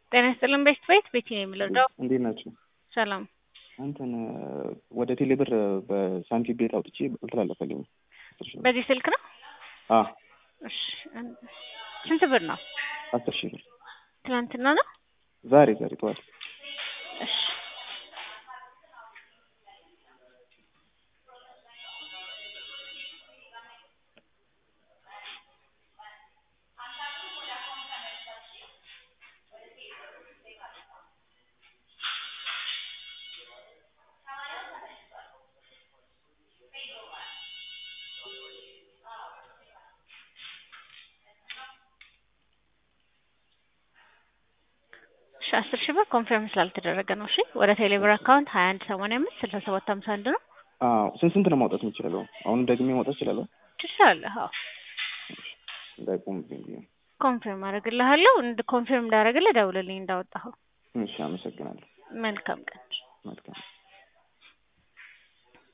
ጤና ይስጥልን ቤት ቤት ቤቲ ነው የምለው። እንዴት ናቸው? ሰላም አንተን ወደ ቴሌብር በሳንቲም ቤት አውጥቼ አልተላለፈልኝም። በዚህ ስልክ ነው? አ እሺ ስንት ብር ነው? አስር ሺህ ብር ትናንትና ነው? ዛሬ ዛሬ ጠዋት እሺ እሺ አስር ሺህ ብር ኮንፊርም ስላልተደረገ ነው። እሺ ወደ ቴሌብር አካውንት ሀያ አንድ ሰማንያ አምስት ስልሳ ሰባት ሀምሳ አንድ ነው። አዎ ስንት ስንት ነው ማውጣት የምችለው? አሁን ደግሜ ማውጣት እችላለሁ? ትችላለህ። አዎ እንዳይቆምብኝ ብዬ ነው። ኮንፊርም አደርግልሃለሁ። እንድ ኮንፊርም እንዳደረግልህ ደውልልኝ እንዳወጣኸው። እሺ አመሰግናለሁ። መልካም ቀን። መልካም